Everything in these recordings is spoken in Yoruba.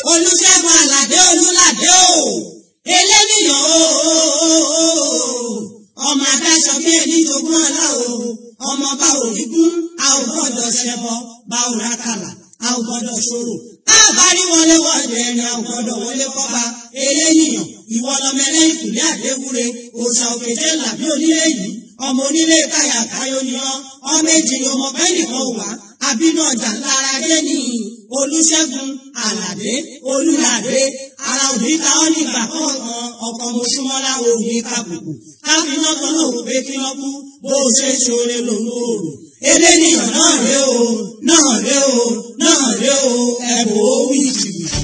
olùṣègùn àlàdé olùlàdé o eléníyàn o ọmọ adáṣọ bí ẹni jogún ọlá o ọmọ bá òní kún a ò gbọ́dọ̀ ṣẹbọ bá ò rákàlà a ò gbọ́dọ̀ ṣòro a bá rí wọlé wọlé ẹni a ò gbọ́dọ̀ wọlé kọba eléníyàn ìwọ lọmọ ẹlẹ́yìn kùlé àdéwúre òòṣà òkèjé làbí onílé yìí ọmọ onílé káyà káyọ ni ọ ọmọ èjì ni ọmọ bẹ́ẹ̀ nìkan wà àbínú ọjà lára dé ní olùṣègùn àlàdé olùlàdé ara òní ta ọ́ nígbà kọ̀ọ̀kan ọkọ̀ mọ̀ṣúmọ́lá òní kàbùkù káfíńnà kan náà wò pé kí wọ́n kú bó o ṣe ṣoore lòun ò rò eléníyàn náà ré o náà ré o náà ré o ẹ̀bùn ó wí jìbìtì.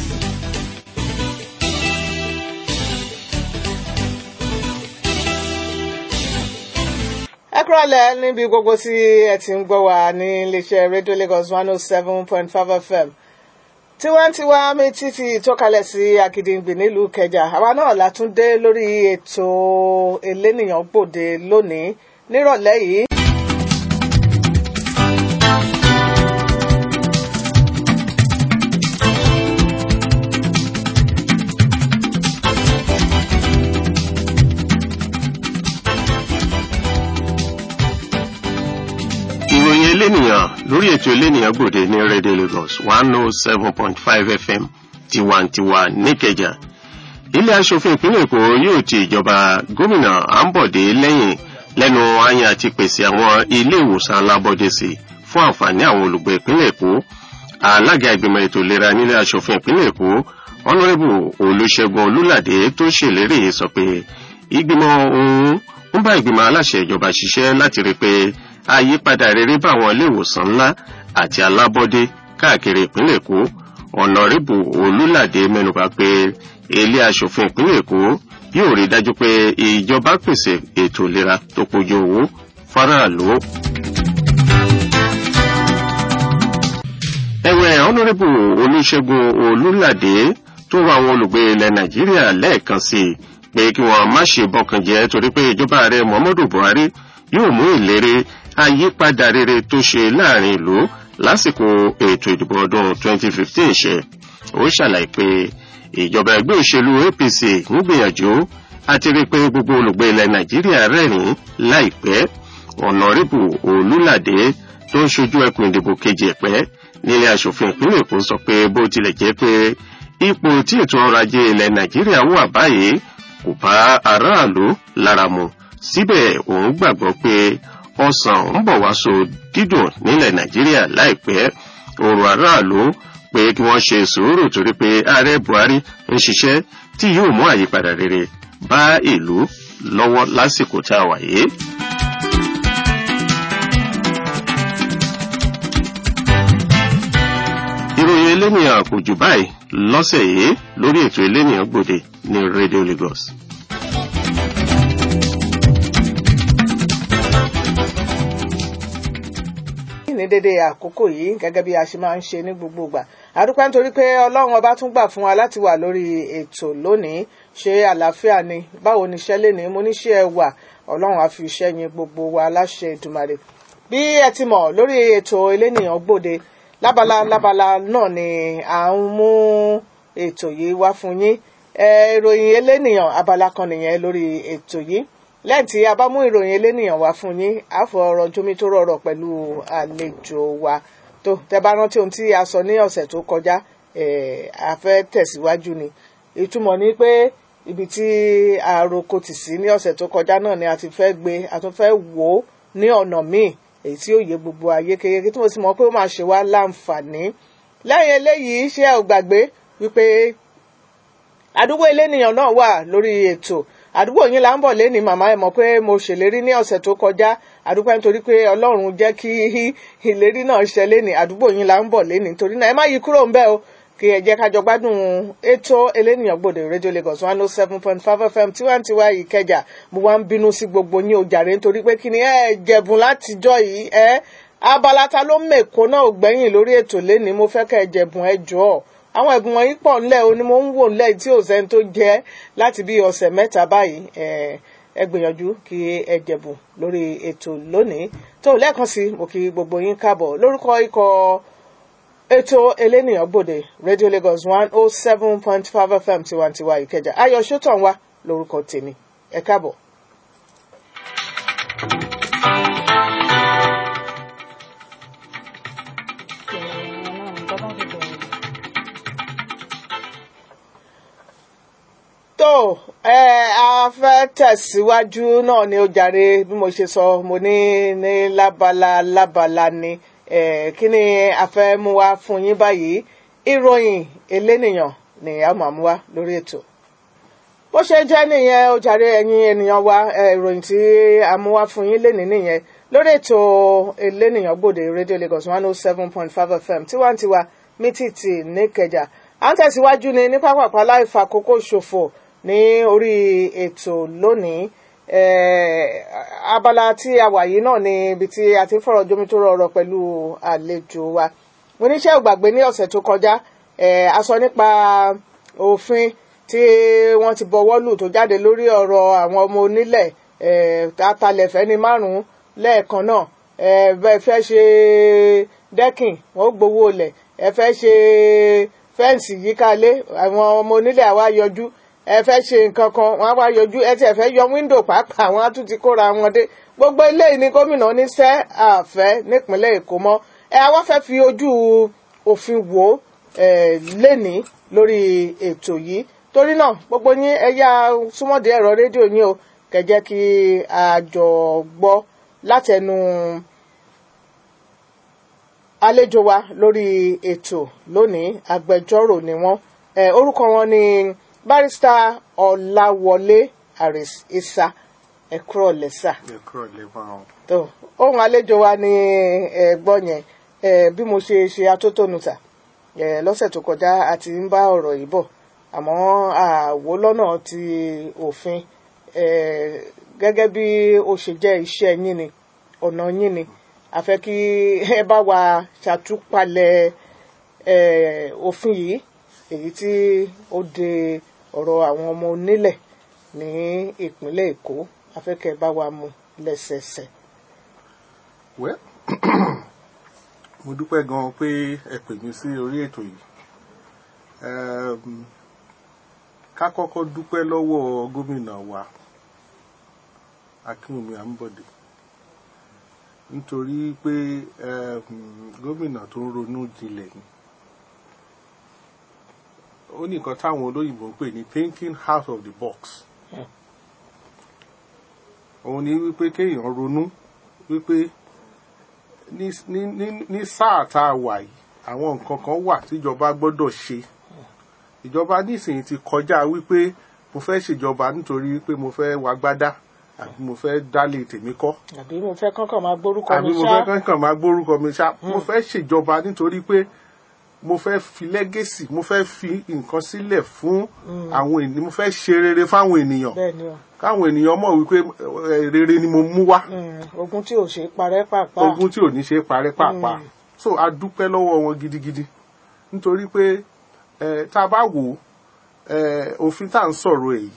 ẹ kúrọ̀lẹ́ níbi gbogbo tí ẹ ti ń gbọ́ wa ní iléeṣẹ́ rédíò Lagos one oh seven point five FM tiwantiwa méjì ti ìtọ́kalẹ̀ sí Akíndìngbì nílùú Ìkẹjà àwa náà la tún dé lórí ètò elénìyàn gbòde lónìí nírọ̀lẹ́ yìí. ìròyìn elénìyàn lórí ètò elénìyàn gbòde ní rédíò Lagos one oh seven point five FM tiwantiwa níkẹjà ilé aṣòfin ìpínlẹ̀ Èkó yóò ti ìjọba gómìnà Àǹbọ̀dé lẹ́yìn lẹ́nu àyàn àti pèsè àwọn ilé ìwòsàn alábọ́dé sí fún àǹfààní àwọn olùgbé ìpínlẹ̀ Èkó alága ìgbìmọ̀ ètò ìlera nílé aṣòfin ìpínlẹ̀ Èkó ọ̀nàrẹ́bù Olúṣẹ́gun Olúlàdé tó ṣèlérí sọ pé ìgbìmọ̀ òun ń bá ìgbìmọ̀ aláṣẹ ìjọba ṣiṣẹ́ láti rí i pé àyípadà rere bá àwọn ilé ìwòsàn ńlá àti alábọ́dé káàkiri ìpínlẹ̀ Èkó ọ̀nàrẹ́bù Olúlàdé mẹ́nubà pé ilé aṣòfin ìpínlẹ̀ Èkó yóò rí dájú pé ìjọba pèsè ètò ìlera tó pójú owó faraàlú. ẹ̀wẹ̀ ọ̀nàrẹ́bù Olúṣẹ́gun Olúlàdé tó rọ àwọn olùgbé ilẹ̀ Nàìjíríà lẹ́ẹ̀kan sí i pé kí wọ́n má ṣe bọkàn jẹ́ torí pé ìjọba ààrẹ Muhammadu Buhari yóò mú ìlérí àyípadà rere tó ṣe láàrin ìlú lásìkò ètò ìdìbò ọdún 2015 ṣe ó ṣàlàyé pé ìjọba ẹgbẹ́ òṣèlú APC ń gbìyànjú àti rí i pé gbogbo olùgbé ilẹ̀ Nàìjíríà rẹ́rìn-ín láìpẹ́ ọ̀nàrẹ́bù Olúlàdé tó ń ṣojú ẹkùn ìdìbò kejì ẹ̀pẹ́ nílé aṣòfin ìpínlẹ̀ Èkó sọ pé bó tilẹ̀ jẹ́ pé ipò tí ètò ọrọ̀ ajé ilẹ̀ Nàìjíríà wà báyìí kò bá aráàlú lára mu síbẹ̀ òun gbàgbọ́ pé ọsàn ń bọ̀ wá so dídùn nílẹ̀ Nàìjíríà láìpẹ́ ọ̀rọ̀ aráàlú pé kí wọ́n ṣe sùúrù torí pé ààrẹ Buhari ń ṣiṣẹ́ tí yóò mú àyípadà rere bá ìlú lọ́wọ́ lásìkò tá a wà yìí. ìròyìn elénìyàn kò jù báyìí lọ́sẹ̀ yìí lórí ètò elénìyàn gbòde ní Radio Lagos. ní dédé àkókò yìí gẹ́gẹ́ bí a ṣe máa ń ṣe ní gbogbo ìgbà àdúpẹ́ nítorí pé ọlọ́run ọba tún gbà fún wa láti wà lórí ètò lónìí ṣe àlàáfíà ni báwo ni iṣẹ́ lè ní mo ní ṣe ẹ wà ọlọ́run á fi iṣẹ́ yín gbogbo wa láṣẹ ìdùmarè bí ẹ ti mọ̀ lórí ètò elénìyàn gbòde lábala lábala náà ni à ń mú ètò yìí wá fún yín ìròyìn elénìyàn abala kan nìyẹn lórí ètò yìí lẹ́yìn tí a bá mú ìròyìn elénìyàn wá fún yín a fọ ọ̀rọ̀ jómi tó rọrọ̀ pẹ̀lú àlejò wa tó tẹ́ bá rántí ohun tí a sọ ní ọ̀sẹ̀ tó kọjá a fẹ́ tẹ̀síwájú ni ìtumọ̀ ni pé ibi tí àròkọ tì sí ní ọ̀sẹ̀ tó kọjá náà ni a ti fẹ́ gbé a tún fẹ́ wò ó ní ọ̀nà míì èyí tí ó yé gbogbo ayé kékeré tí mo sì mọ̀ pé ó máa ṣe wá láǹfààní lẹ́yìn eléyìí ṣé ẹ ò gbàgbé wípé àdúgbò elénìyàn náà wà lórí ètò àdúgbò yín là ń bọ̀ lẹ́ni màmá ẹ̀ mọ̀ pé mo ṣèlérí ní ọ̀sẹ̀ tó kọjá àdúgbò nítorí pé ọlọ́run jẹ́ kí ìlérí náà ṣẹ lẹ́ni àdúgbò yín là ń bọ̀ lẹ́ni torí náà ẹ má yí kúrò ń bẹ̀ o kí ẹ jẹ́ ká jọ gbádùn ètò elénìyàn gbòde rédíò Lagos one oh seven point five FM tiwantiwa Ìkẹjà mo wá ń bínú sí gbogbo yín o jàre nítorí pé kí ni ẹ jẹ̀bùn látijọ́ yìí ẹ abala ta ló mèkó náà ò gbẹ̀yìn lórí ètò lẹ́ni mo fẹ́ kẹ́ ẹ jẹ̀bùn ẹ jọ̀ọ́ àwọn ẹ̀bùn wọ̀nyí pọ̀ ńlẹ̀ o ni mo ń wò ńlẹ̀ tí ò sẹ́ni tó jẹ́ láti bí ọ̀sẹ̀ mẹ́ta báyìí ẹ gbìyànjú kí ẹ jẹ̀bùn lórí ètò lónìí tó lẹ́ẹ̀kan sí mo kí gbogbo yín káàbọ̀ lórúkọ ikọ̀ ètò elénìyàn gbòde radio lagos one oh seven point five fm tiwantiwa ìkẹjà ayọ̀ sọ́tàn wa lórúkọ tèmi ẹ káàbọ̀. tó ẹ a fẹ́ tẹ̀síwájú náà ni ó jàre bí mo ṣe sọ mo ní ní lábala lábala ni ẹ kí ni a fẹ́ mú wá fún yín báyìí ìròyìn elénìyàn ni a máa mú wá lórí ètò bó ṣe jẹ́ nìyẹn ó jàre ẹ̀yin ènìyàn wa ẹ, ìròyìn tí a mú wá fún yín lénìí nìyẹn lórí ètò elénìyàn gbòde radio lagos one oh seven point five fm tiwantiwa mítìtì níkẹjà à ń tẹ̀síwájú ni ní pápákọ̀ láì fàkókò ṣòfò ní orí ètò lónìí Eh, abala tí a wà yìí náà ni ibi tí a ti ń fọ̀rọ̀ jomitoro ọ̀rọ̀ pẹ̀lú àlejò wa mo níṣẹ́ ìgbàgbé ní ọ̀sẹ̀ tó kọjá eh, a sọ nípa òfin tí wọ́n ti bọwọ́ lù tó jáde lórí ọ̀rọ̀ àwọn ọmọ onílẹ̀ eh, atalẹ̀ fẹ́ni márùn-ún lẹ́ẹ̀kan náà eh, bẹ́ẹ̀ fẹ́ ṣe dẹ́kìn wọ́n gbowó lẹ̀ ẹ fẹ́ ṣe fẹ́ǹsì yíkálé àwọn ọmọ onílẹ̀ àwa yọjú ẹ fẹ́ ṣe nǹkan kan wọ́n á wá yọjú ẹ tiẹ̀ fẹ́ yọ wíńdò pàápàá àwọn á tún ti kóra wọn dé gbogbo eléyìí ni gómìnà ní sẹ́ àfẹ́ nípínlẹ̀ èkó mọ́ ẹ àwa fẹ́ fi ojú òfin wò ó ẹ lénìí lórí ètò yìí torí náà gbogbo yín ẹ yá súnmọ́dé ẹ̀rọ rédíò yín o kẹjẹ́ kí a jọ gbọ́ látẹnu àlejò wa lórí ètò lónìí agbẹjọ́rò ni wọ́n ẹ orúkọ wọn ni barista ọláwọlé aris isa ẹkúrọ lẹsà ẹ̀kọ́ lẹ́wọ̀n àwọn. tó ohun àlejò wa ni ẹ̀gbọ́n yẹn ẹ bí mo ṣe ṣe atótónuta ẹ lọ́sẹ̀ tó kọjá a ti ń bá ọ̀rọ̀ yìí bọ̀ àmọ́ àwo lọ́nà ti òfin ẹ gẹ́gẹ́ bí ó ṣe jẹ́ iṣẹ́ yín ni ọ̀nà yín ni a fẹ́ kí ẹ bá wa ṣàtúpalẹ̀ ẹ òfin yìí èyí tí ó de ọ̀rọ̀ àwọn ọmọ onílẹ̀ ní ìpínlẹ̀ èkó afẹ́kẹ́ bá wa mú lẹ́sẹẹsẹ. wẹ́ mo dúpẹ́ gan-an pé ẹ pè mí sí orí ètò yìí Ẹm, ká kọ́kọ́ dúpẹ́ lọ́wọ́ gómìnà wa akínwùmí àmbọ̀dé nítorí pé ẹm, gómìnà tó ń ronú jinlẹ̀ ni ó ní nǹkan táwọn olóyìnbó ń pè ní thinking out of the box òun ni wípé kéèyàn ronú wípé ní ní ní ní sáà tá a wà yìí àwọn nǹkan kan wà tíjọba gbọ́dọ̀ ṣe ìjọba nísìnyí ti kọjá wípé mo fẹ́ ṣèjọba nítorí pé mo fẹ́ wagbádá àbí mo fẹ́ dálé tèmi kọ́ àbí mo fẹ́ kọ́kàn máa gbórúkọ àbí mi mo ṣá fẹ́ kankan máa gbórúkọ mi ṣá mo fẹ́ ṣèjọba nítorí pé mo fẹ́ fi lẹ́gẹ̀sì mo fẹ́ fi nǹkan sílẹ̀ fún àwọn ènìyàn mo fẹ́ ṣe rere fáwọn ènìyàn bẹ́ẹ̀ ni o káwọn ènìyàn mọ̀ wípé eh, rere ni mo mú wá Mm, ogun tí ò ṣe é parẹ́ pàápàá ogun tí ò ní ṣe é parẹ́ pàápàá so a dúpẹ́ lọ́wọ́ wọn gidigidi nítorí pé eh, tá a bá wò ó eh, òfin tá à ń sọ̀rọ̀ èyí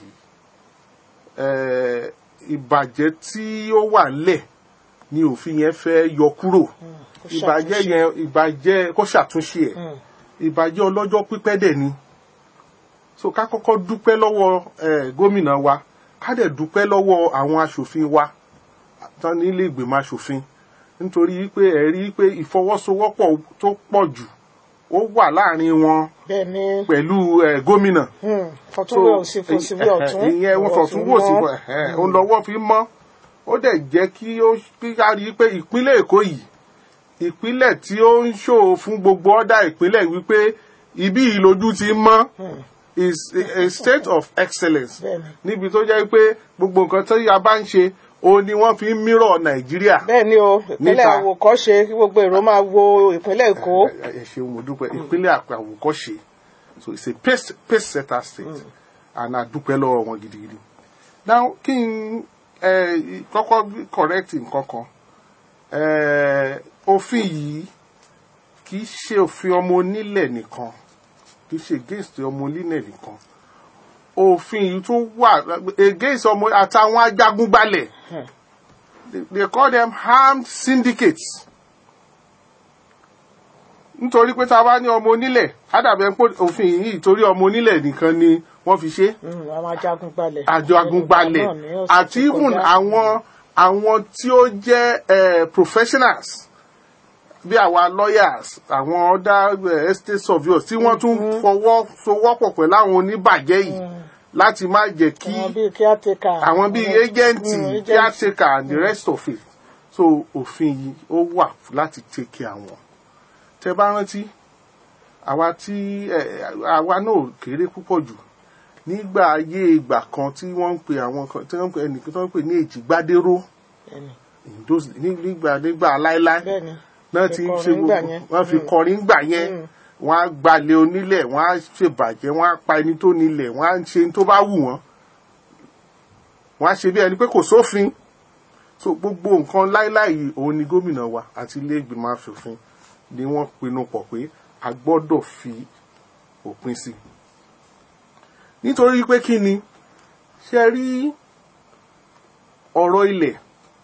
eh, ìbàjẹ́ tí ó wà ńlẹ̀ ni òfin yẹn fẹ́ yọ kúrò kó ìbàjẹ́ ṣàtúnṣe. yẹn ìbàjẹ́ kó ṣàtúnṣe ẹ̀ Mm, ìbàjẹ́ ọlọ́jọ́ pípẹ́ dẹ̀ ni so ká kọ́kọ́ dúpẹ́ lọ́wọ́ eh, gómìnà wa ká dẹ̀ dúpẹ́ lọ́wọ́ àwọn aṣòfin wa tán nílé ìgbìmọ̀ aṣòfin nítorí pé ẹ rí pé ìfọwọ́sowọ́pọ̀ tó pọ̀ jù ó wà láàrin wọn bẹ́ẹ̀ ni pẹ̀lú eh, gómìnà mm, fọtúnwé òsì fòsíwé ọ̀tún ìyẹn wọn ọ̀rọ̀ fọ̀tún fi wò sí mọ́. òun lọ́wọ́ fi mọ́ ó dẹ̀ jẹ́ kí ó kí a rí i pé ìpínlẹ̀ èkó yìí ìpínlẹ̀ tí ó ń ṣòro fún gbogbo ọ̀dà ìpínlẹ̀ wípé ibí yìí lójú ti ń mọ́ is a, a state of excellence Bẹ́ẹ̀ni. níbi tó jẹ́ pé gbogbo nǹkan tí a bá ń ṣe òun ni wọ́n fi ń mírọ̀ nàìjíríà bẹ́ẹ̀ ni o ìpínlẹ̀ Níta. àwòkọ́ṣe kí gbogbo èrò máa wo ìpínlẹ̀ èkó ẹ ẹ ṣeun mo dúpẹ́ ìpínlẹ̀ àpò àwòkọ́ṣe so it's a pace pace setter state and a dúpẹ́ lọ́wọ́ wọn gidigidi now kí n ẹ kọ́kọ́ correct nǹkan kan ẹ òfin yìí kì í ṣe òfin ọmọ onílẹ̀ nìkan kì í ṣe against ọmọ onílẹ̀ nìkan òfin yìí tún wà against ọmọ àtàwọn ajagunbalẹ̀ they, they call them armed syndicates nítorí pé tá a bá ní ọmọ onílẹ̀ ádàbẹ̀ pé òfin yìí torí ọmọ onílẹ̀ nìkan ni wọ́n fi ṣe Mm, àwọn ajagunbalẹ̀. àjọ agunbalẹ̀ Náà ní ọ̀sẹ̀ àti tó even kọjá. àwọn àwọn tí ó jẹ́ eh, professionals bí àwa lawyers àwọn other eh, estate surveyors tí wọ́n tún fọwọ́ sowọ́pọ̀ pẹ̀lú àwọn oníbàjẹ́ yìí láti má jẹ́ kí àwọn bíi caretaker. àwọn bíi agenti Mm, agent. caretaker and the rest of it so òfin yìí ó wà láti take care àwọn tẹ bá rántí àwa tí ẹ, àwa náà kéré púpọ̀ jù nígbà ayé ìgbà kan tí wọ́n ń pe àwọn kan tí wọ́n ń pe ẹnìkan tí wọ́n ń pè ní èjìgbádéró Bẹ́ẹ̀ni, in those- ní- nígbà nígbà láéláé bẹ́ẹ̀ni. náà ti ń Ìkọrin ṣe nígbà gbogbo yẹn. wọ́n fi Mm. kọrin gbà yẹn Mm. wọ́n á gbalẹ̀ onílẹ̀ wọ́n á ṣèbàjẹ́ wọ́n á pa ẹni tó nílẹ̀ wọ́n á ṣe ní tó bá wù wọ́n wọ́n á ṣe bí ẹni pé kò sófin so gbogbo nǹkan láíláì òun ni gómìnà wa àti ilé ìgbìmọ̀ asòfin ni wọ́n pinnu pọ̀ pé a gbọ́dọ̀ fi òpin sí nítorí pé kí ni ṣe rí ọ̀rọ̀ ilẹ̀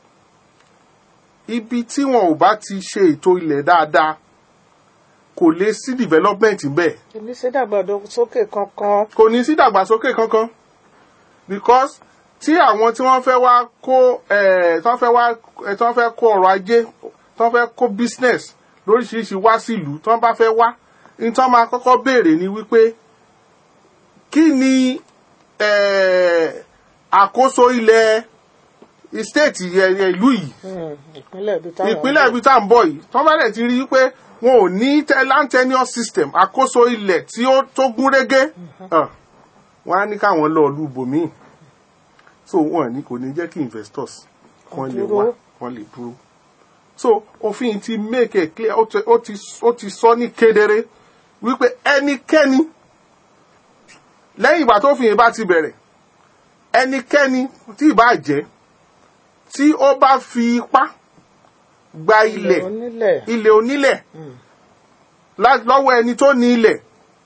ibi tí wọn ò bá ti ṣe ètò ilẹ̀ dáadáa kò lè sí development bẹ́ẹ̀ èmi ṣe dàgbàdo sókè kankan. kò ní sí ìdàgbàsókè kankan because tí àwọn tí wọ́n fẹ́ wá kó ẹ̀ tí wọ́n fẹ́ wá ẹ̀ tí wọ́n fẹ́ kó ọrọ̀ ajé tí wọ́n fẹ́ kó business lóríṣiríṣi wá sílùú tí wọ́n bá fẹ́ wá ní tí wọ́n máa kọ́kọ́ béèrè ni wípé kí ni ẹ̀, àkóso ilẹ̀ state ẹ̀, ìlú yìí Mm, ìpínlẹ̀ ibi táwọn. ìpínlẹ̀ ibi tá à ń bọ̀ yìí tọ́ bá dẹ̀ ti rí i pé wọn ò ní te- land tenure system àkóso ilẹ̀ tí ó tó gún régé ah, wọ́n á ní káwọn lọ ìlú ibòmíì so wọ́n ní kò ní jẹ́ kí investors wọ́n lè wá Dúró. wọ́n lè dúró so òfin ti make it clear ó ti- ó ti ó ti sọ ní kedere wípé ẹnikẹ́ni lẹ́yìn ìgbà tó fìyìn bá ti bẹ̀rẹ̀ ẹnikẹ́ni tí ì bá jẹ́ tí ó bá fi ipá gba ilẹ̀ onílẹ̀. ilẹ̀ onílẹ̀ lá- lọ́wọ́ ẹni tó ní ilẹ̀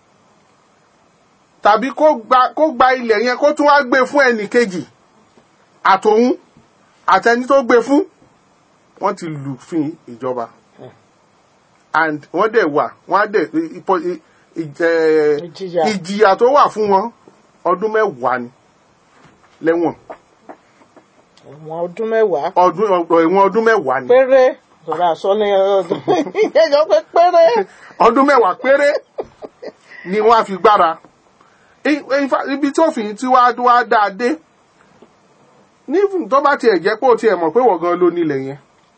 tàbí kó gba kó gba ilẹ̀ yẹn kó tún wá gbé fún ẹnì kejì àtòun àtẹni tó gbé fún wọ́n ti lùfin ìjọba and wọ́n dẹ̀ wà wọ́n á dẹ̀ ipò ì- ìjẹ- Ìjìyà. ìjìyà tó wà fún wọn ọdún mẹ́wàá ni lẹ́wọ̀n ẹ̀wọ̀n ọdún mẹ́wàá. ọdún ẹ̀wọ̀n ọdún mẹ́wàá ni. péré. Sọ̀rọ̀ àsọ ní ọdún. ìyẹn pé péré. ọdún mẹ́wàá péré ni wọ́n á fi gbára I- in fact, ibi tí òfin tí wàá wá dáa dé ní tó bá tiẹ̀ jẹ́ pé ó tiẹ̀ mọ̀ pé wọ́n gan ló nílẹ̀ yẹn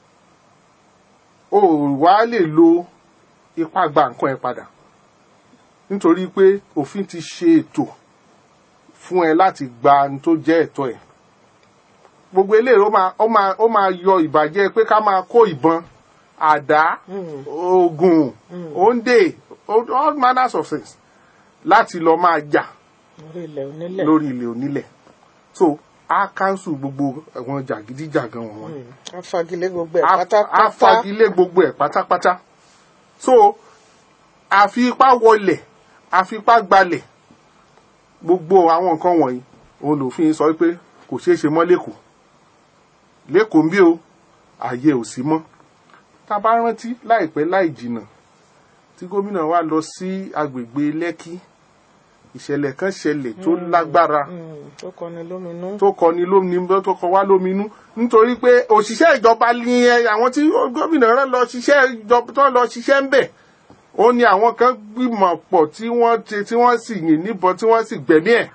o wá lè lo ipá gba nǹkan ẹ padà nítorí pé òfin ti ṣe ètò fún ẹ láti gba ohun tó jẹ́ ẹ̀tọ́ ẹ̀ gbogbo eléyìí ó máa ó máa ó máa yọ ìbàjẹ́ pé ká máa kó ìbọn àdá oògùn òǹdè all manners of things láti lọ máa jà lórí ilẹ̀ onílẹ̀. lórí ilẹ̀ onílẹ̀ so a cancel gbogbo àwọn jàgídíjàgan wọn Mm, a fagilé gbogbo ẹ̀ a pátápátá. fagilé gbogbo ẹ̀ pátápátá so àfi ipá wọlẹ̀ àfi ipá gbalẹ̀ gbogbo àwọn nǹkan wọ̀nyí òun lòfin sọ pé kò ṣeé ṣe mọ́ lẹ́kọ̀ọ́ lẹ́kọ̀ọ́ ń bí o ààyè ò sí mọ́ tá a bá rántí láìpẹ́ láì jìnnà tí gómìnà wa lọ sí agbègbè lẹ́kí ìṣẹ̀lẹ̀ kan ṣẹlẹ̀ tó lágbára Mm, tó kọni lóminú. tó kọni lóminú tó kọ wá lóminú nítorí pé òṣìṣẹ́ ìjọba ni ẹ àwọn tí gómìnà rán lọ ṣiṣẹ́ ìjọba tó lọ ṣiṣẹ́ ń bẹ̀ ó ní àwọn kan gbìmọ̀ pọ̀ tí wọ́n ṣe tí wọ́n sì yìn níbọn tí wọ́n sì gbẹ̀mí ẹ̀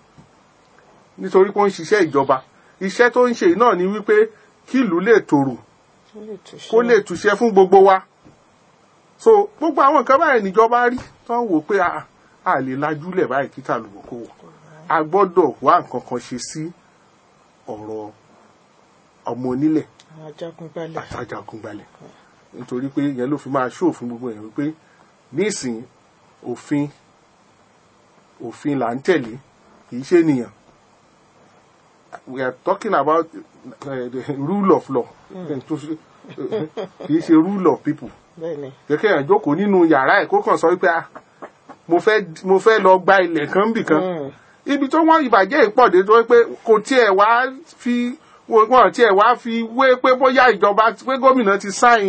nítorí pé ó ń ṣiṣẹ́ ìjọba iṣẹ́ tó ń ṣe yìí náà ni wípé kí ìlú lè tòrò Ó lè túṣe. kó lè túṣẹ́ fún gbogbo wa so gbogbo àwọn nǹkan báyìí níjọba rí tó ń wò pé a a lè lajúlẹ̀ báyìí kí tàlùbọ̀ kó wọ̀ a gbọ́dọ̀ wá nǹkan kan ṣe sí ọ̀rọ̀ ọmọ onílẹ̀ àwọn ajagunbalẹ̀. àtàjàkùnbalẹ̀ nítorí pé yẹn ló fi máa ṣó òfin gbogbo yẹn wípé nísìn òfin òfin là ń tẹ̀lé kì í ṣe ènìyàn we are talking about uh, the rule of law kì í ṣe rule of people bẹ́ẹ̀ni. kẹ̀kẹ́ yẹn jókòó nínú yàrá ẹ̀ kó kàn sọ wípé ah mo fẹ́ mo fẹ́ lọ gba ilẹ̀ kan bì kan Mm. ibi tó wọ́n ìbàjẹ́ ìpọ̀dé tó pé kò tiẹ̀ wá fi wọ́n tiẹ̀ wá fi wé pé bóyá ìjọba pé gómìnà ti sáyìn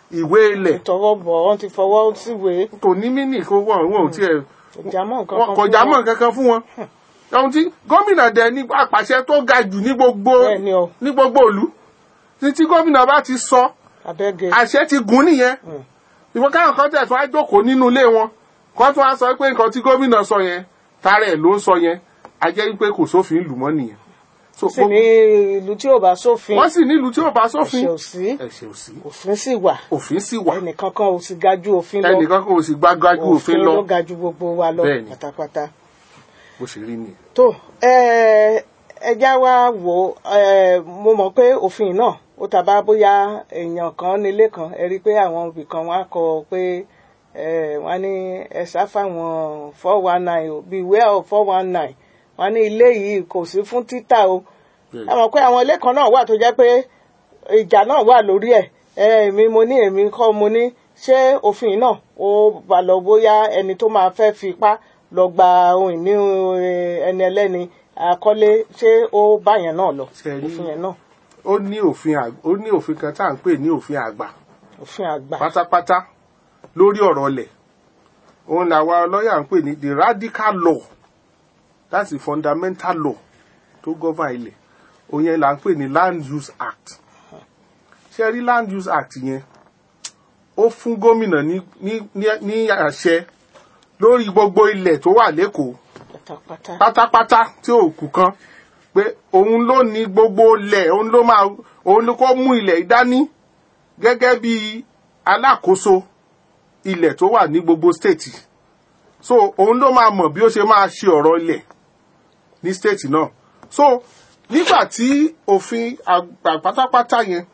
ìwé ilẹ̀ tọwọ́ bọ̀ wọ́n ti fọwọ́ síwèé kò ní mínì kó wọ́n wọn ò tiẹ̀ ìjàmọ́ nǹkan wọn kan kò fún já wọn. mọ́ kankan fún wọn. ohun tí gómìnà dẹ̀ ní àpàṣẹ tó ga jù ní gbogbo Bẹ́ẹ̀ ni o. ní gbogbo ìlú ní tí gómìnà bá ti sọ abẹ́gẹ́ àṣẹ ti gùn nìyẹn ìwọ káwọn kan tẹ̀ tún á jókòó nínú ilé wọn kó tún á sọ pé nǹkan tí gómìnà sọ yẹn tara ẹ̀ ló ń sọ yẹn a jẹ́ wípé kò sófin ìlú mọ́ nìyẹn. So, sì ní ìlú tí ò bá sófin wọ́n sì nílùú tí ò bá sófin ẹ̀ṣẹ̀ ò sí ẹ̀ṣẹ̀ ò sí òfin sì wà òfin sì wà ẹnìkankan ò sì ga ju òfin lọ ẹnìkan kò sì gbágbájú òfin lọ ló ga ju gbogbo wa lọ Bẹ́ẹ̀ni. pátápátá. bó ṣe rí nìyẹn. tó ẹ ẹjá wa wò ẹ mo mọ̀ pé òfin náà ó tàbá bóyá èèyàn kan nílé kan ẹ rí i pé àwọn ibì kan wá kọ pé ẹ wọ́n ní ẹ sá fáwọn four one nine o beware of four one nine wọ́n ní ilé yìí kò sí fún títà o Bẹ́ẹ̀ni. ẹ mọ̀ pé àwọn ilé kan náà wà tó jẹ́ pé ìjà náà wà lórí ẹ̀ ẹ èmi mo ní èmi kọ́ mo ní ṣé òfin náà ó bá lọ bóyá ẹni tó máa fẹ́ fipá lọ gba ohun ìní eh, ẹni ẹlẹ́ni àkọ́lé ṣé ó bá yẹn náà lọ Ṣé ẹ rí- òfin yẹn náà ó ní òfin àg- ó ní òfin kan tá à ń pè ní òfin àgbà òfin àgbà pátápátá lórí ọ̀rọ̀ ọlẹ̀ òun làwa lọ́ọ̀yà ń pè ní the radical law that's the fundamental law tó govern ilẹ̀ òun yẹn là ń pè ní land use act ṣe rí land use act yẹn ó fún gómìnà ní ní ní- ní àṣẹ lórí gbogbo ilẹ̀ tó wà lẹ́kọ̀ọ́ pátápátá pátápátá tí ò kù kan pé òun ló ní gbogbo ilẹ̀ òun ló máa òun ló kó mú ilẹ̀ ìdání gẹ́gẹ́ bí alákòóso ilẹ̀ tó wà ní gbogbo stéètì so òun ló máa mọ̀ bí ó ṣe máa ṣe ọ̀rọ̀ ilẹ̀ ní stéètì náà so nígbà tí òfin àgbà pátápátá yẹn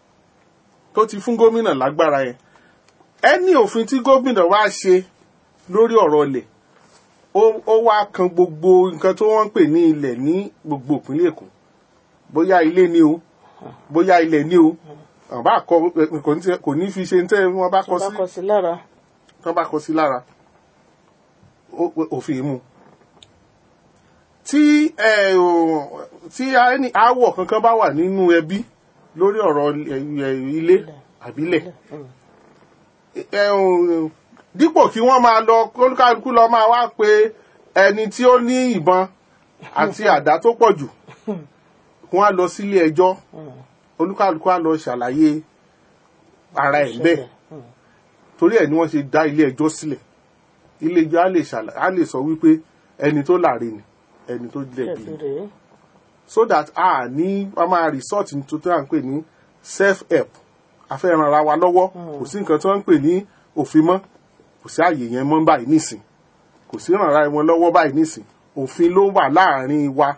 tó ti fún gómìnà lágbára yẹn ẹni òfin tí gómìnà wá ṣe lórí ọ̀rọ̀ ilẹ̀ ó ó wá kan gbogbo nǹkan tó wọ́n ń pè ní ilẹ̀ ní gbogbo ìpínlẹ̀ èkó bóyá ilé ni o bóyá ilẹ̀ ni o àwọn bá kọ kò ní kò ní fi ṣe ní tẹ́ wọ́n bá tó kọ bá sí kọ sí lára tán bá kọ sí lára ó- ó- òfin mú tí ẹ, ò, tí a- ẹni aáwọ̀ kankan bá wà nínú ẹbí lórí ọ̀rọ̀ ẹ, ẹ, ilé àbílẹ̀ ẹ, ò, dípò kí wọ́n máa lọ kólúkálukú lọ máa wá pé ẹni tí ó ní ìbọn àti àdá tó pọ̀ jù wọ́n á lọ sílé ẹjọ́ olúkálukú á lọ ṣàlàyé ara ẹ̀ bẹ́ẹ̀ torí ẹ̀ ni wọ́n ṣe dá ilé ẹjọ́ sílẹ̀ ilé ẹjọ́ á lè ṣàlà- á lè sọ wípé ẹni tó láre ni ẹni tó jẹ̀bi ṣẹ̀bi ni rèé so that a ní wọ́n máa resort ní tó tó à ń pè ní self help afẹ́ràn ara wa lọ́wọ́ kò sí nǹkan tí wọ́n ń pè ní òfin mọ́ kò sí àyè yẹn mọ́ báyìí nísìn kò sí ràn ara wọn lọ́wọ́ báyìí nísìn òfin ló wà láàrin wa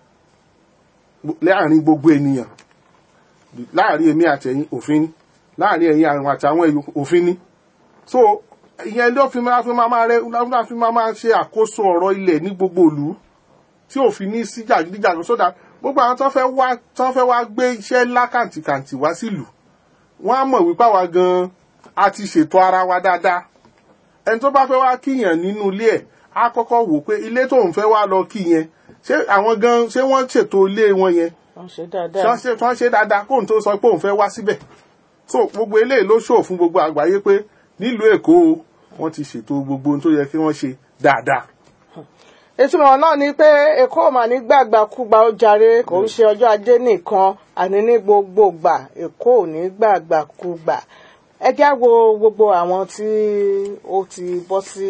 láàrin gbogbo ènìyàn láàrin èmi àtẹ̀yìn òfin ni láàrin ẹ̀yin àwọn àtàwọn ẹ̀yọ òfin ni so ìyẹn ló fi máa fi máa máa rẹ ló fi máa máa ṣe àkóso ọ̀rọ̀ ilẹ̀ ní gbogbo ìlú tí òfin ní sí jàgídíjàgan sódà gbogbo àwọn tó fẹ́ wá tó fẹ́ wá gbé iṣẹ́ ńlá kàǹtìkàǹtì wá sílùú wọ́n á mọ̀ wípé àwa gan-an a ti ṣètò ara wa dáadáa ẹni tó bá fẹ́ wá kíyàn nínú ilé ẹ̀ á kọ́kọ́ wò pé ilé tóun fẹ́ wá lọ kí yẹn ṣé àwọn gan ṣé wọ́n ṣètò ilé wọn yẹn wọ́n ṣe ṣé dáadáa wọ́n ṣe tí wọ́n ṣe dáadáa kóun tó sọ pé òun fẹ́ wá síbẹ̀ so gbogbo eléyìí ló ṣòro fún gbogbo àgbáyé pé nílùú èkó o, wọ́n ti ṣètò gbogbo ohun tó yẹ kí wọ́n ṣe dáadáa ìtumọ̀ náà ni pé èkó ò mà ní gbàgbàkúgbà ó jàre kò ń ṣe ọjọ́ ajé nìkan àní ní gbogbo gbà èkó ò ní gbàgbàkúgbà ẹ já wo gbogbo àwọn tí ó ti bọ́ sí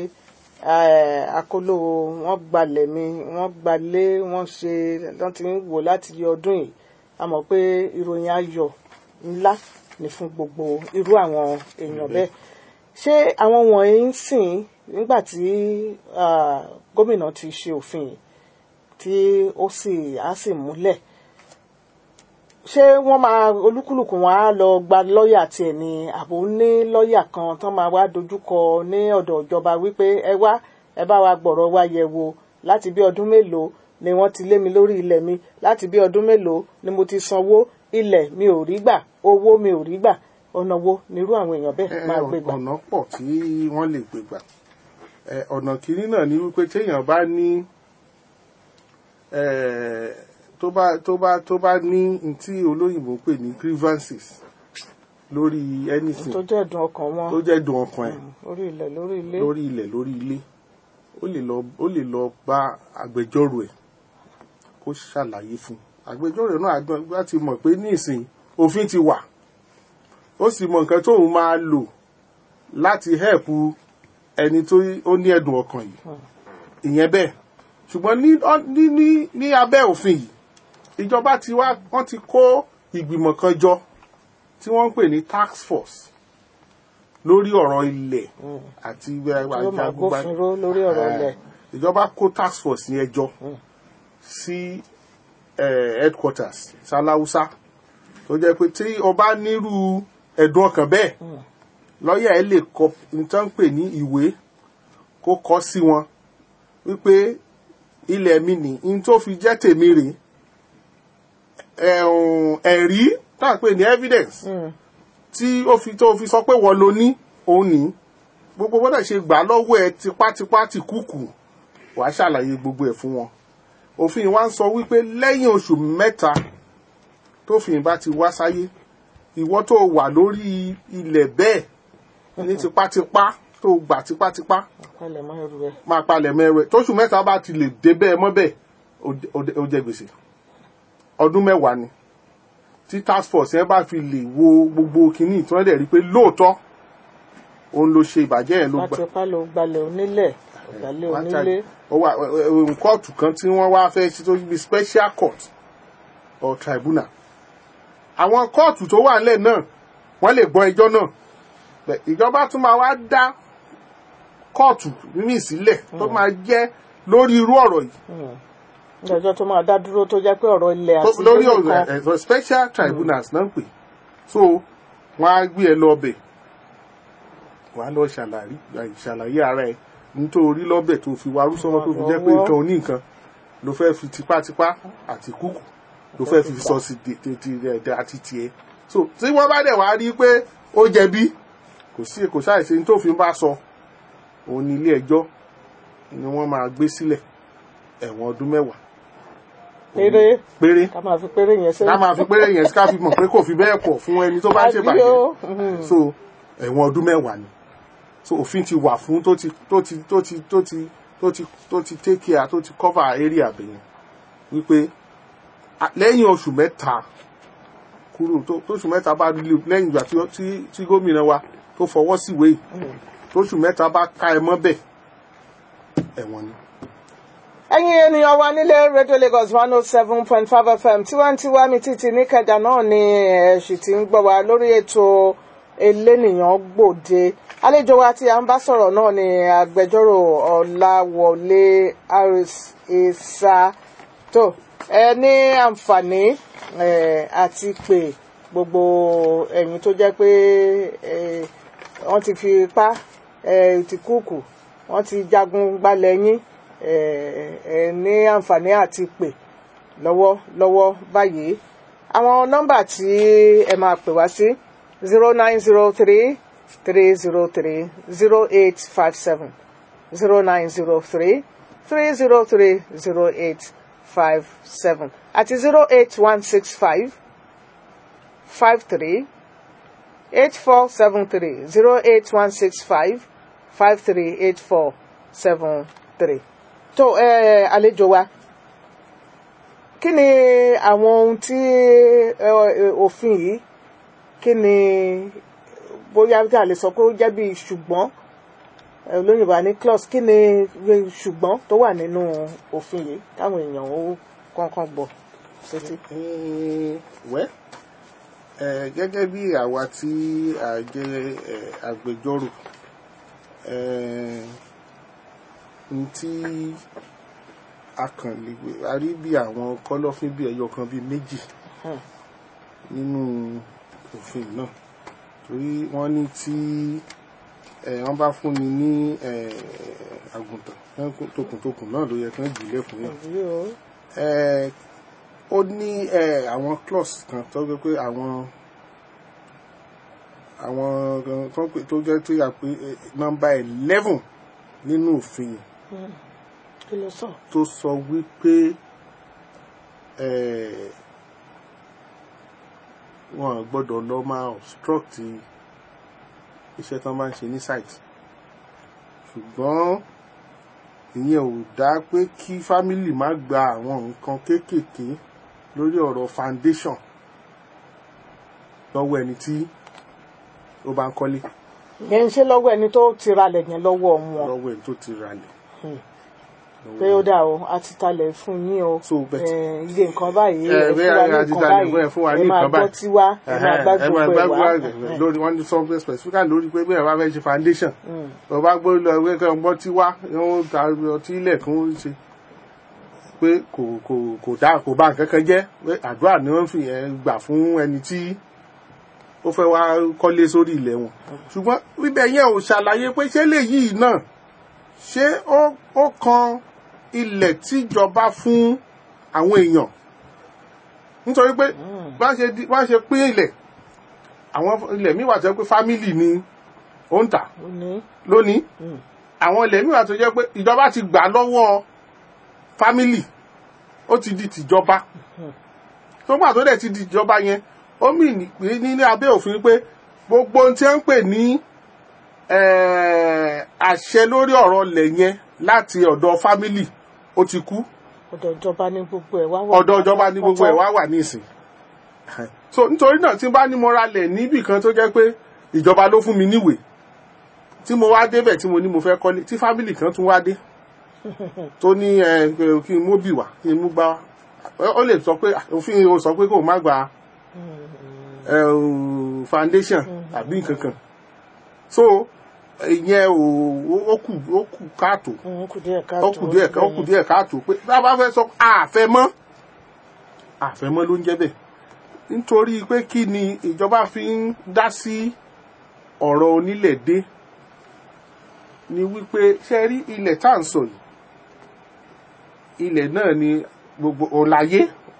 eh, akóló wọn gbalẹ̀ mi wọ́n gbalé wọ́n ṣe wọ́n ti ń wò láti yọ ọdún yìí a mọ̀ pé ìròyìn ayọ̀ ńlá ni fún gbogbo irú àwọn èèyàn bẹ́ẹ̀ ṣé àwọn wọ̀nyí ń sìn nígbà tí ah, gómìnà ti ṣe òfin yìí tí ó sì á sì múlẹ̀ ṣé wọ́n máa olúkúlùkù wọn á lọ gba lọ́ọ̀yà tiẹ̀ ni àbò ní lọ́ọ̀yà kan tán máa wá dojúkọ ní ọ̀dọ̀ ìjọba wípé ẹ wá ẹ bá wa gbọ̀rọ̀ wa yẹ̀ wò láti bí ọdún mélòó ni wọ́n ti lé mi lórí ilẹ̀ mi láti bí ọdún mélòó ni mo ti sanwó ilẹ̀ mi ò rí gbà owó mi ò rí gbà ọ̀nà wo nírú àwọn èèyàn bẹ́ẹ̀ máa gbé gbà. ọ̀nà pọ̀ tí wọ́n lè gbé gbà Eh, ọ̀nà kìíní náà ni wípé téèyàn bá ní eh, tó bá tó bá tó bá ní n tí olóyìnbó ń pè ní grievances lórí anything tó jẹ́ ẹ̀dùn ọkàn wọn tó jẹ́ dùn ọkàn ẹ̀ lórí ilẹ̀ lórí ilé lórí ilẹ̀ lórí ilé ó lè lọ ó lè lọ bá agbẹjọ́rò ẹ̀ kó ṣàlàyé fún un agbẹjọ́rò náà àgbọn bá ti mọ̀ pé ní ìsìn òfin ti wà ó sì mọ nǹkan tóun máa lò láti help ẹni tó ó ní ẹ̀dùn ọkàn yìí ìyẹn bẹ́ẹ̀ ṣùgbọ́n ní ní ní ní abẹ́ òfin yìí ìjọba ti wá wọ́n ti kó ìgbìmọ̀ kan jọ tí wọ́n ń pè ní task force lórí ọ̀rọ̀ ilẹ̀ àti yóò máa gbófinró lórí ọ̀rọ̀ ilẹ̀ ìjọba kó task force ní ẹjọ́ sí eh, headquarters salausa tó jẹ́ pé tí o bá nírú ẹ̀dùn ọkàn bẹ́ẹ̀ lọ́ọ̀yà ẹ̀ lè kọ nǹkan pè ní ìwé kó kọ sí wọn wípé ilẹ̀ mi nì ní tó fi jẹ́ tèmi rèé ẹ̀hún, ẹ̀rí tá à ń pè ní evidence tí ó fi tó fi sọ pé wọ́n lo ní òun ní gbogbo gbọ́dọ̀ ṣe gbà lọ́wọ́ ẹ tipátipá ti kúkú wàá ṣàlàyé gbogbo ẹ̀ fún wọn òfin wa ń sọ wípé lẹ́yìn oṣù mẹ́ta tófin bá ti wá sáyé ìwọ tó wà lórí ilẹ̀ bẹ́ẹ̀ ní tipátipá tó gbà tipátipá palẹ̀ mọ́ ẹrù ẹ̀ máa palẹ̀ mẹ́rẹ̀ tóṣù mẹ́ta bá ti lè dé bẹ́ẹ̀ mọ́ bẹ́ẹ̀ ó- ó- ó jẹ gbèsè ọdún mẹ́wàá ni tí task force yẹn bá fi lè wo gbogbo kínní tí wọ́n dẹ̀ rí pé lóòótọ́ òun ló ṣe ìbàjẹ́ yẹn ló gbà láti pa ló gbalẹ̀ onílẹ̀ gbalẹ̀ wọ́n onílé charge- ó wà ẹ- ẹ- kóòtù kan tí wọ́n wá fẹ́ ṣe tó bí special court or tribunal àwọn kóòtù tó wà nílẹ̀ náà wọ́n lè gbọ́ ẹjọ́ náà Bẹ̀, ìjọba tún máa wá dá kóòtù míì sílẹ̀ tó máa jẹ́ lórí irú ọ̀rọ̀ yìí ìdájọ́ tó máa dá dúró tó jẹ́ pé ọ̀rọ̀ ilẹ̀ tó- àti lórí ilé ọ̀rọ̀ kan ẹ̀ ẹ̀ special tribunals náà ń pè so wọ́n á gbé ẹ lọ bẹ̀ wàá lọ ṣàlàyé ṣàlàyé ara ẹ nítorí lọ́bẹ̀ tó fi warú sọ́wọ́ tó fi jẹ́ pé Ọwọ́. nǹkan oní nǹkan ló fẹ́ fi tipátipá àti kúkù ló fẹ́ fi sọ sí tètè rẹ̀ àti tiẹ̀ so tí wọ́n bá dẹ̀ wá rí pé ó jẹ̀bi kò sí kò ṣàìṣe ní tó fi bá sọ òun ní ilé ẹjọ́ ni wọ́n máa gbé sílẹ̀ ẹ̀wọ̀n ọdún mẹ́wàá péré péré ká máa fi péré yẹn sẹ́yìn. ká máa fi péré yẹn ká fi mọ̀ pé kò fi bẹ́ẹ̀ pọ̀ fún ẹni tó bá ń Àbí ṣèbàjẹ́ o? Mhm. so ẹ̀wọ̀n ọdún mẹ́wàá ni so òfin ti wà fún tó ti tó ti tó ti tó ti tó ti tó ti take care tó ti cover area bẹ̀yẹn wípé a- lẹ́yìn oṣù mẹ́ta kúrò tó tóṣù mẹ́ta bá lè lẹ́yìn ìgbà tí ó- tí tí gómìnà wa tó fọwọ́ síwèé yìí tóṣù mẹ́ta bá ká ẹ mọ́ bẹ̀ ẹ̀wọ̀n ni. ẹ̀yin ènìyàn wa nílé radio lagos one oh seven point five fm tiwantiwa mi títí níkẹjà náà ni ẹ̀sì tí ń gbọ́ wa lórí ètò elénìyàn gbòde àlejò wa tí a ń bá sọ̀rọ̀ náà ni agbẹjọ́rò ọ̀làwọlé harris isa tó ẹ ní àǹfààní ẹ, àti pé gbogbo ẹ̀yin tó jẹ́ pé ẹ, wọ́n ti fi ipá ẹ, ti kúùkù wọ́n ti jagun gbalẹ̀ yín ẹ, ẹ ní àǹfààní àti pè lọ́wọ́ lọ́wọ́ báyìí àwọn nọ́mbà tí ẹ máa pè wá sí zero nine zero three three zero three zero eight five seven zero nine zero three three zero three zero eight five seven àti zero eight one six five five three eight four seven three zero eight one six five five three eight four seven three. tó ẹ àlejò wa kí ni àwọn ohun tí ẹ, ẹ, òfin yìí kí ni bóyá tí a lè sọ pé ó jẹ́ bí ṣùgbọ́n ẹ, olóyìnbó á ní clause kí ni bí ṣùgbọ́n tó wà nínú òfin yìí káwọn èèyàn ó kọ́ńkọ́n gbọ́ sétí. Eh, wẹ́ eh, gẹ́gẹ́ bí àwa tí a jẹ́ eh, agbẹjọ́rò eh, n tí a kàn lè gbé a rí bí àwọn kọ́lọ́fín bí ẹyọ kan bí méjì Hmm. nínú òfin náà torí wọ́n ní tí eh, wọ́n bá fúnni ní eh, àgùntàn tokùntokùn náà ló yẹ kí wọ́n jù lẹ́kùn yẹn Àbí o? eh, ó ní eh, àwọn clause kan tó gbé pé àwọn àwọn gan tó pé tó jẹ́ tó yà pé eh, nọ́mbà eleven nínú òfin yẹn kí ló sọ. tó sọ wípé eh, wọn gbọ́dọ̀ lọ máa obstruct iṣẹ́ tán bá ń ṣe ní site ṣùgbọ́n ìyẹn ò dá pé kí fámìlì má gba àwọn nǹkan kéékèèké lórí ọ̀rọ̀ foundation lọ́wọ́ ẹni tí ó bá ń kọ́lé yẹn ń ṣe lọ́wọ́ ẹni tó ti ralẹ̀ yẹn lọ́wọ́ wọn lọ́wọ́ ẹni tó ti ralẹ̀. pé ó dà o a ti talẹ̀ fún yín o So, but- Eh, iye nǹkan báyìí Eh, ẹ fún bẹ́ẹ̀ wa ni ní a ti nǹkan talẹ̀ báyìí fún ẹ, fún wa ẹ ní máa nǹkan gbọ́ báyìí. tiwa ẹ máa gbá ẹ máa gbogbo ẹ̀ wá gbá lórí wọn ní something specific lórí pé bẹ́ẹ̀ bá fẹ́ ṣe foundation tó bá gbé lọ ìwé kan gbọ́ tí wá wọ́n ta ọtí ilẹ̀ kí wọ́n ṣe pé kò kò kò dá kò bá nǹkan kan jẹ́ pé àdúrà ni wọ́n fi yẹn gbà fún ẹni tí ó fẹ́ wá kọ́lé sórí ilẹ̀ wọn ṣùgbọ́n bíbẹ̀ yẹn ò ṣàlàyé pé ṣé léyìí náà ṣé ó ó kan ilẹ̀ tíjọba fún àwọn èèyàn nítorí pé bá ṣe di- bá ṣe pín ilẹ̀ àwọn ilẹ̀ míì wà tó jẹ́ pé fámìlì ni ó ń tà ó ní lónìí àwọn ilẹ̀ míì wà tó jẹ́ pé ìjọba ti gbà lọ́wọ́ fámìlì ó ti di tìjọba tó gbà tó dẹ̀ ti di ìjọba yẹn ó mì ní pé ní ní abẹ́ òfin pé gbogbo ohun tí wọ́n ń pè ní eh, àṣẹ lórí ọ̀rọ̀ ilẹ̀ yẹn láti ọ̀dọ̀ fámìlì ó ti kú ọ̀dọ̀ ìjọba ní gbogbo ẹ̀ wá wà ọ̀dọ̀ ìjọba ní gbogbo ẹ̀ wá wà ní ìsìn so nítorí náà tí n bá ní mo ra lẹ̀ níbì kan tó jẹ́ pé ìjọba ló fún mi níwèé tí mo wá débẹ̀ tí mo ní mo fẹ́ kọ́lé tí fámìlì kan tún wá dé tó ní ẹ kí n mú bì wá kí n mú gbá wá ó lè sọ pé òfin o sọ pé kò má gba ẹ, ò, foundation àbí nǹkan kan so ìyẹn ò ó kù ó kù káàtó ó kù díẹ̀ ó káàtó kù díẹ̀ ká ó kù díẹ̀ káàtó pé bá a bá fẹ́ sọ àfẹ́ mọ́ àfẹ́ mọ́ ló ń jẹ́ bẹ́ẹ̀ nítorí pé kí ni ìjọba fi ń dá sí ọ̀rọ̀ onílẹ̀ dé ni wípé ṣe rí ilẹ̀ tá à ń sọ yìí ilẹ̀ náà ni gbogbo ọ̀làyé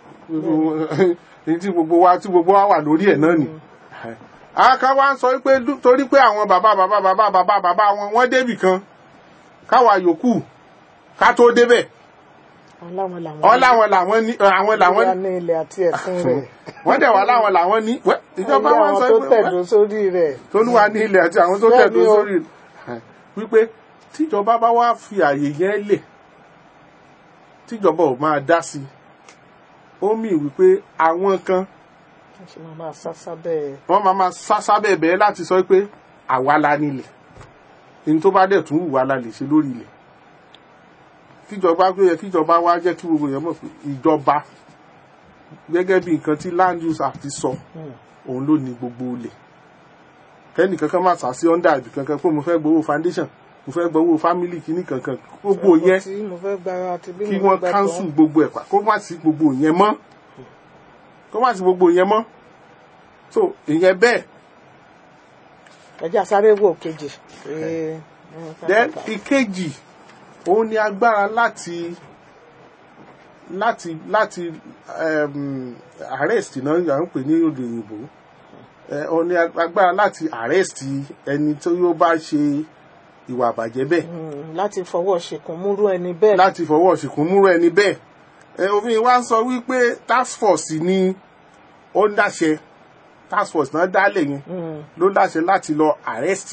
ní tí gbogbo wa tí gbogbo wa wà lórí ẹ̀ náà ni àwọn kan wá ń sọ wípé dú- torí pé àwọn bàbá bàbá bàbá bàbá bàbá wọn wọ́n débì kan káwa yòókù ká tó débẹ̀ aláwọn làwọn ọ láwọn làwọn ní àwọn làwọn wà ní ilẹ̀ àti ẹ̀sìn rẹ̀ wọ́n dẹ̀ wá láwọn làwọn ní wẹ́, ìjọba Ilé wọn àwọn sọ tó pé tẹ̀dó sórí rẹ̀ tolúwa ní ilẹ̀ àti àwọn tó Bẹ́ẹ̀ tẹ̀dó ni o. sórí rẹ̀. wípé tíjọba bá wá fi àyè yẹn lẹ̀ tíjọba ò máa dá sí i ó mì wípé àwọn kan wọ́n ṣe máa máa sásá bẹ́ẹ̀ wọ́n máa máa sá sábẹ́ bẹ́ẹ̀ láti sọ pé àwa la nílẹ̀ ní tó bá dẹ̀ tún wù wá la lè ṣe lórí ilẹ̀ kíjọba gbé yẹ kíjọba wá jẹ́ kí gbogbo èèyàn mọ̀ pé ìjọba gẹ́gẹ́ bí nǹkan tí land use act sọ òun ló ní gbogbo ilẹ̀ kẹ́nì kankan máa sá sí under ibì kankan pé mo fẹ́ gbowó foundation mo fẹ́ gbowó family kìíní kankan gbogbo yẹn tí mo fẹ́ gba àti bí kí mo wọ́n fẹ́ gbà cancel tán. gbogbo ẹ̀ pa kó má sí gbogbo yẹn mọ́ kó má sí gbogbo yẹn mọ́ so ìyẹn bẹ́ẹ̀ ẹjẹ́ àsáré wò kejì pé then ìkejì òun ni agbára láti láti láti um, arrest náà yà ń pè ní òde òyìnbó Eh, òun ni agbára láti arrest ẹni tó yóò bá ṣe ìwà àbàjẹ́ bẹ́ẹ̀ Mm, láti fọwọ́ ṣìkún múrú ẹni bẹ́ẹ̀ láti fọwọ́ ṣìkún múrò ẹni bẹ́ẹ̀ ẹ òfin wa ń sọ wípé task force ni ó ń dáṣẹ task force náà dálẹ̀ yẹn Mm, ló dáṣẹ láti lọ arrest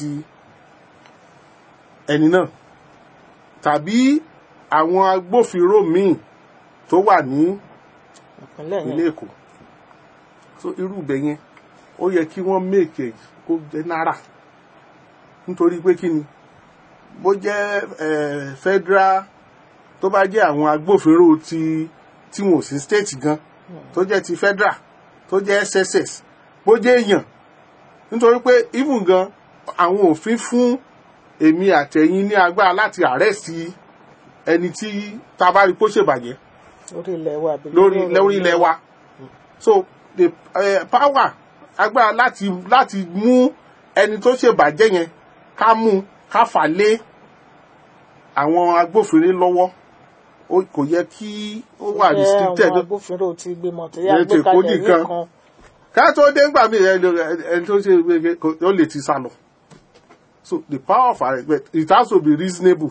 ẹni náà tàbí àwọn agbófinró míì tó wà ní ìpínlẹ̀ ilé yẹn èkó so irú ibẹ̀ yẹn ó yẹ kí wọ́n make it kó jẹ́ náírà nítorí pé kí ni bó jẹ́ eh, federal tó bá jẹ́ àwọn agbófinró ti tí wọn ò sí state gan tó jẹ́ ti federal tó jẹ́ sss bó jẹ́ èèyàn nítorí pé even gan àwọn òfin fún èmi àtẹ̀yìn ní agbára láti arrest ẹni tí tá a bá rí kó ṣèbàjẹ́ lórí ilẹ̀ wa àbí lórí ọ̀rọ̀ lórí ilẹ̀ wa so the uh, power agbára láti láti mú ẹni tó ṣèbàjẹ́ yẹn ká mú ká fà lé àwọn agbófinró lọ́wọ́ ó kò yẹ kí ó wà Jẹ́ restricted àwọn agbófinró ti gbìmọ̀ tó Yẹ yá ti gbé kó kalẹ̀ nìkan. nìkan ká tó dé ńgbà mí ẹni tó ṣe gbẹgẹ ó lè ti sá lọ so the power of arrest but it has to be reasonable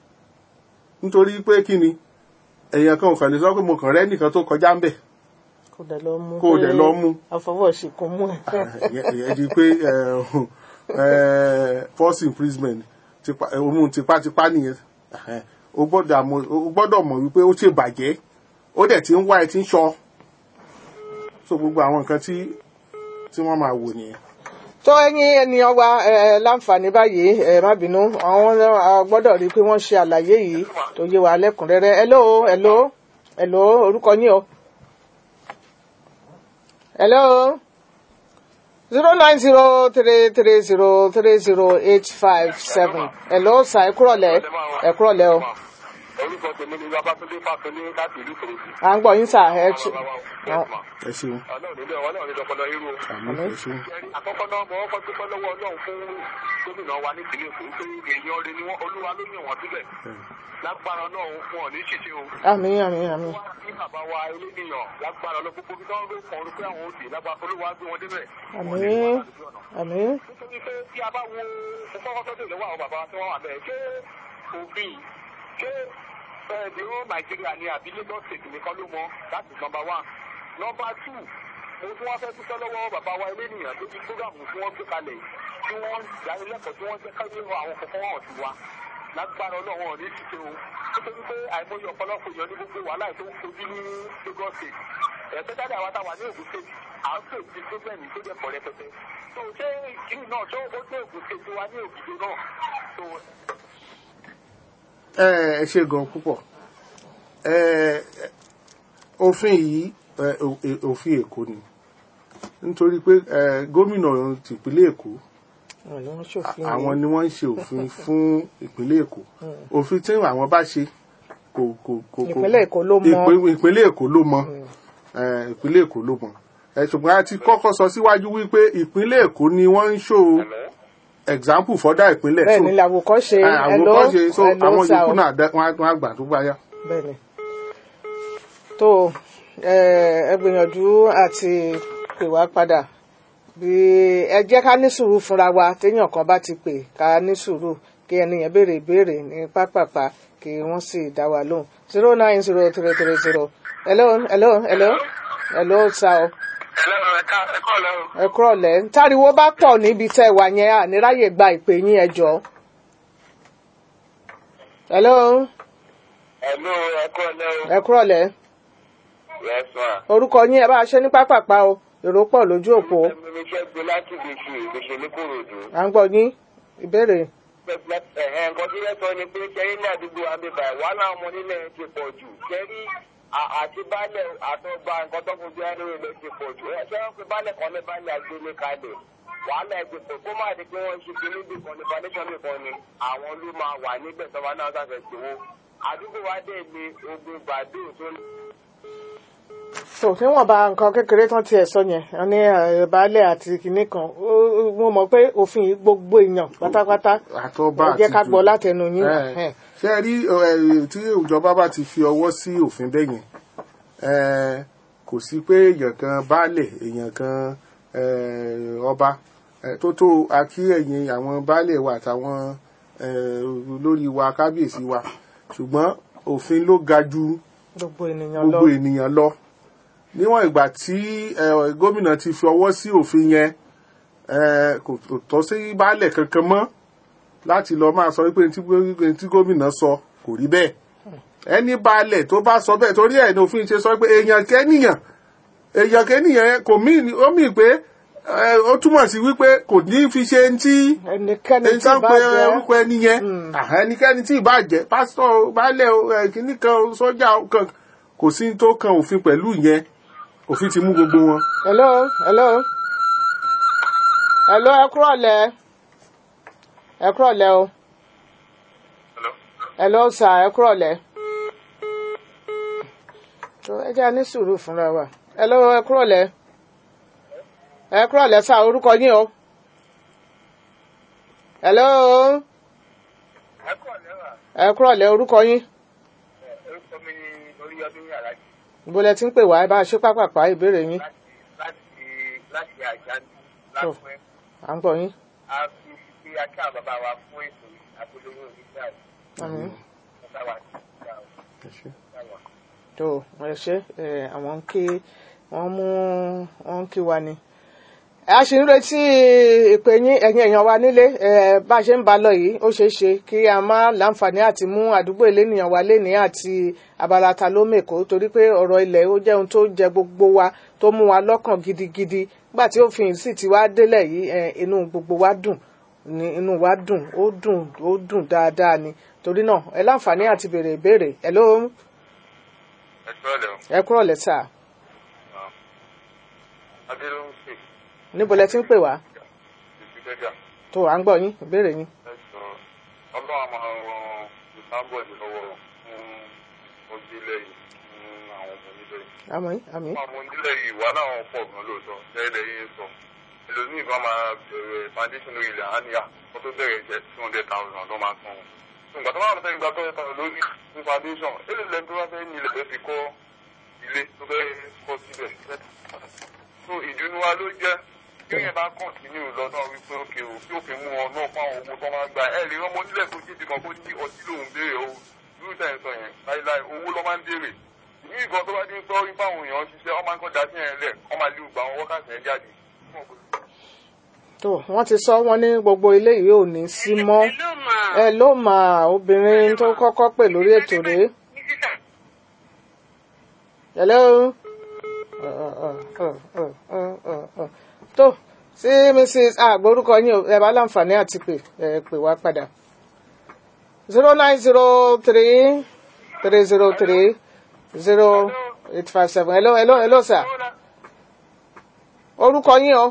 nítorí pé kí ni èèyàn kan ò kàn lè sọ pé mo kàn rẹ́ nìkan tó kọjá ń bẹ̀ kò dẹ̀ lọ mú Kò dẹ̀ lọ mú. àfọwọ́sí kò mú ẹ̀. ìyẹn di pé eh, eh, false imprisonment tipa- eh, òun tipátipá nìyẹn Eh, o gbọ́dọ̀ mọ̀- o gbọ́dọ̀ mọ̀ wípé ó ṣe bàjẹ́ ó dẹ̀ ti ń wá ẹ ti ń ṣọ so gbogbo àwọn nǹkan tí tí wọ́n máa wò nìyẹn. tó ẹ̀yin ènìyàn wa ẹ láǹfààní báyìí ẹ má bínú àwọn náà gbọ́dọ̀ rí i pé wọ́n ṣe àlàyé yìí tó yé wa lẹ́kùnrẹ́rẹ́ hello hello hello orúkọ yín o hello zero nine zero three three zero three zero eight five seven hello sa ẹ kúrọ̀lẹ́ ẹ kúrọ̀lẹ́ o orúkọ tèmi ni babatunde fàtúndé láti ìlú ìkòròdú. à ń gbọ́ yín sà ẹ ṣe ẹ ṣeun ọlọ́run nílé ọlọ́run nílé ọpọlọ irú. àmì ẹ ṣeun Ẹ̀rí àkọ́kọ́ náà mo kọ́kọ́ dúpẹ́ lọ́wọ́ ọlọ́run fún gómìnà wa ní ìpínlẹ̀ èkó pé èèyàn rẹ ni wọ́n olúwa ló yàn wọ́n síbẹ̀. lágbára náà fún ọ ní ṣíṣe o. àmín àmín àmín wá sí bàbá wa eléníyàn lágbára lọ gbogbo bí wọ́n ló kàn ó pé àwọn òdì lágbára olúwa gbé wọn débẹ̀. àmín àmín nítorí pé tí a bá wo mo kọ́kọ́ tọ́jú ìlọ́wọ́ àwọn bàbá wa tí wọ́n wà bẹ́ẹ̀ ṣé òfin ṣé ẹ̀ẹ́dìrú nàìjíríà ni àbí lagos state nìkan ló mọ that is number one number two mo tún wá fẹ́ dúpẹ́ lọ́wọ́ bàbá wa elénìyàn tó ti prógàmù tí wọ́n gbé kalẹ̀ tí wọ́n dánilẹ́kọ̀ọ́ tí wọ́n jẹ́ káyé àwọn kọ̀ọ̀kan hàn sí wa lágbára ọlọ́run ọ̀ní ṣíṣe o nítorí pé àìmọye ọ̀pọ̀lọpọ̀ èèyàn ní gbogbo wàhálà tó ń fojú ní lagos state ẹ̀ẹ́dẹ́gbẹ́dá àwa táwa ní ògùn state à ń pè sí problem tó jẹ́ pọ̀ rẹpẹtẹ tó ṣé ìkíni náà tó ó dé ògùn state wa ní ògùn náà tó ẹ ẹ ṣe gan púpọ̀ ẹ òfin yìí ẹ, ò- è- òfin èkó ni nítorí pé ẹ, gómìnà tìpínlẹ̀ èkó àwọn ni wọ́n ṣòfin àwọn ni wọ́n ń ṣe òfin fún ìpínlẹ̀ èkó òfin tí àwọn bá ṣe kò kò kò kò- Ìpínlẹ̀ Èkó ló mọ. Ìpín- ìpínlẹ̀ èkó ló mọ ẹ, ìpínlẹ̀ èkó ló mọ ẹ, ṣùgbọ́n a ti kọ́kọ́ sọ síwájú wípé ìpínlẹ̀ èkó ni wọ́n ń ṣò example fọ́dà ìpínlẹ̀ bẹ́ẹ̀ so, ni làwòkọ́ṣe ẹ, àwọn hello kan ṣe so hello àwọn sà yòókù o. náà dá- wọ́n á wọ́n á gbà tó bá yá. bẹ́ẹ̀ni tó ẹ ẹ gbìyànjú àti pè wá padà bí ẹ jẹ́ ká ní sùúrù fúnra wa téèyàn kan bá ti pè ká ní sùúrù kí ẹnìyẹn béèrè ìbéèrè ní pápápá kí wọ́n sì dá wa lóhùn zero nine zero three three zero hello hello hello hello sa o ẹlẹ́rọ ẹ̀ka ẹ̀kọ́ ọ̀lẹ́rọ. ẹ kúrọ̀lẹ́ táriwo bá pọ̀ níbi tẹ́ ẹ wà yẹn àníráyè gba ìpè yín ẹ jọ̀ọ́ hello ẹ̀lú ẹ̀kọ́ ọ̀lẹ́rọ. ẹ kúrọ̀lẹ́. yes ma. orúkọ yín ẹ bá a ṣe ní pápápá o èrò pọ̀ lójú òpó ẹ̀mí iṣẹ́ gbé láti gbèsè gbèsè ní kòròdú. à ń gbọ́ yín ìbéèrè ẹ̀hẹ́n nǹkan tí yẹn sọ ni pé kẹ́rí ní àdúgbò àbíbà wàhálà ọmọ nílẹ̀ ti pọ̀ jù kẹ́rí àti baálẹ̀ àtọ́gba nǹkan tó fojú ẹni rẹ̀ ti pọ̀ jù ẹ ṣé wọ́n pe baálẹ̀ kan ní baálẹ̀ àgbélé kalẹ̀ wàhálà ẹ̀ ti pọ̀ kó má di pé wọ́n ṣe kí níbi kan ní foundation nìkan ni àwọn ló máa wà níbẹ̀ tó bá náà sàfẹ́ ṣòwò àdúgbò wa dẹ̀ ní ogun gbàdú tó ní. tó níwọ̀n bá nǹkan kékeré tán tiẹ̀ sọ yẹn wọn ní eh, baálẹ̀ àti kinní kan ó- ó- mo mọ̀ pé òfin yìí gbogbo èèyàn pátápátá àtọ́ba ẹ jẹ́ ká àti gbọ́ jù. látẹnu yín Ẹ, Eh, ṣé ẹ rí ẹ, tí ìjọba bá ti fi ọwọ́ sí òfin bẹ́ẹ̀ yẹn ẹ, kò sí pé èèyàn kan baálẹ̀ èèyàn kan ẹ, ọba ẹ, tó tó akí ẹ̀yìn àwọn baálẹ̀ wa àtàwọn ẹ, olórí wa kábíyèsí wa ṣùgbọ́n òfin ló ga ju gbogbo ènìyàn lọ gbogbo ènìyàn lọ níwọ̀n ìgbà tí ẹ, gómìnà ti fi ọwọ́ sí òfin yẹn ẹ, kò kò tọ́ sí baálẹ̀ kankan mọ́ láti lọ máa sọ wípé tí gbó- tí gómìnà sọ kò rí bẹ́ẹ̀ ẹni baálẹ̀ tó bá sọ bẹ́ẹ̀ torí ẹ̀ ní òfin ṣe sọ pé èèyàn kẹ́nìyàn èèyàn kẹ́nìyàn yẹn kò mí ó mì pé ẹ, ó túmọ̀ sí wípé kò ní fi ṣe ń tí ẹnikẹ́ni ẹni tí tó ń bá pe jẹ́ orúkọ ẹni yẹn àhá, ẹnikẹ́ni tí ìbá jẹ́ pásítọ̀ o, baálẹ̀ o, ẹ, kìíní kan o, sọ́jà o, kan kò sí tó kan òfin pẹ̀lú ìyẹn òfin ti mú gbogbo wọn. hello hello hello ẹ kúrọ̀lẹ́ ẹ kúrọ̀lẹ́ o hello sà ẹ kúrọ̀lẹ́ tó ẹ jẹ́ a ní sùúrù fúnra wa hello ẹ kúrọ̀lẹ́ ẹ kúrọ̀lẹ́ sà orúkọ yín o hello ẹ̀kọ́ ọ̀lẹ́wà ẹ kúrọ̀lẹ́ orúkọ yín orúkọ mi ni oríyọdún yàrá ibo lẹ ti ń pè wá ẹ bá a ṣe pápápá ìbéèrè yín láti láti àjáde Tó. lápẹ́. à ń gbọ́ yín a fi fi aká bàbá wa fún ètò àpolówó onígbà àmín. ìgbà wa ìgbà wa. tó ẹ ṣe ẹ àwọn ń ké wọ́n mú wọn kí wa ni a ṣì ń retí ìpè yín ẹ̀yin èèyàn wa nílé ẹ̀ bá a ṣe ń ba lọ yìí ó ṣeé ṣe kí a má láǹfààní àti mú àdúgbò elénìyàn wa lénìí àti abala ta ló mèkó torí pé ọ̀rọ̀ ilẹ̀ ó jẹ́ ohun tó jẹ gbogbo wa tó mú wa lọ́kàn gidigidi nígbà tí òfin sì ti wá délẹ̀ yìí ẹ̀ inú gbogbo wa dùn ní inú wa dùn ó dùn ó dùn dáadáa ni torí náà ẹ láǹfààní àti béèrè ìbéèrè ẹ ló ẹ sọ́ọ̀lẹ̀ o ẹ kúrò lẹ́tà adé ló ń pè níbo lẹ ti ń pè wá ìfìdẹ́gà tó à ń gbọ́ yín ìbéèrè yín. ẹ sọ ọlọ́run àmọ́ ran ìsámbọ̀dì lọ́wọ́ fún ojúlẹ̀ yìí fún àwọn ọmọ onílẹ̀ yìí. àmì àmì fún àwọn onílẹ̀ yìí wà láwọn pọ̀ gan lóòótọ́ tẹ́lẹ̀ yìí sọ ẹlòmíì kan máa bẹ̀rẹ̀ foundation ilẹ̀ àníyá kó tó bẹ̀rẹ̀ jẹ́ two hundred thousand ló máa san wọn. ìgbà tó bá wọn fẹ́ gba two hundred thousand lórí ní foundation èlò lẹ́nu tó bá fẹ́ ní ilẹ̀ fẹ́ fi kọ́ ilé tó fẹ́ kọ́ síbẹ̀. so ìdùnnú wa ló jẹ́ bí yẹn bá kọ̀ǹtínú lọ́nà wípé òkè o tí òfin mú ọ náà fún àwọn owó tó máa ń gba ẹ̀ lè rán ọmọ nílẹ̀ tó jíjì kan kó ní ọtí lòún béèrè o irú tẹ̀ ń sọ yẹn láíláí owó ló máa ń béèrè ní ìkan tó bá dín gbọ́ wípé àwọn èèyàn ń ṣiṣẹ́ ọmọ nǹkan dá sí yẹn lẹ̀ wọ́n máa lé gbogbo àwọn wákàtí yẹn jáde. tó wọ́n ti sọ wọ́n ní gbogbo ilé yìí ò ní sí mọ́ Hello, ma. ẹ ló mà obìnrin tó kọ́kọ́ pè lórí ètò rèé. Mrs. hello. Uh, uh, uh, uh, uh, uh, uh. tó sí mrs àgbórúkọ yín o ẹ bá láǹfààní àti pè ẹ pè wá padà zero nine zero three three zero three zero eight five seven hello hello hello sir orúkọ yín o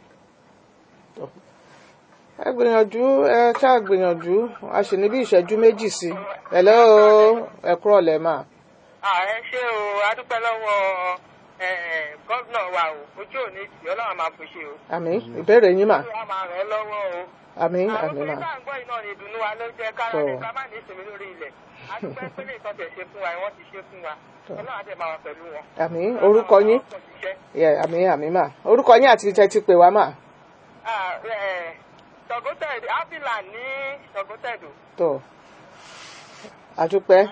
ẹ gbìyànjú ẹ ṣáà gbìyànjú a sì ní bí ìṣẹ́jú méjì sí hello ẹ kúrọ̀ lẹ́ mà ààrẹ ṣé o adúpẹ́ lọ́wọ́ gọ́vnà wa o ojú òní tì ọlọ́run máa fi ṣe o. àmì ìbéèrè yín mà a máa ràn ẹ́ lọ́wọ́ o. àmì àwọn àmì mà obìnrin tá à ń gbọ́ iná ni ìdùnnú wa ló jẹ́ kára Tọ́. rẹ̀ ká má ní ìsinmi lórí ilẹ̀ adúpẹ́ pé lè tọ́jú ṣe fún wa wọ́n ti ṣe fún wa ọlọ́run á dẹ̀ máa wà pẹ̀lú wọn. àmì orúkọ yín Ọlọ́run á ṣiṣẹ́. yẹ àmì àmì mà orúkọ yín àti tẹ́ ti pè wá mà Ah, eh, Tọ̀gọ́tẹ̀dù áfíìlà ní Tọ̀gọ́tẹ̀dù. tó àdúpẹ́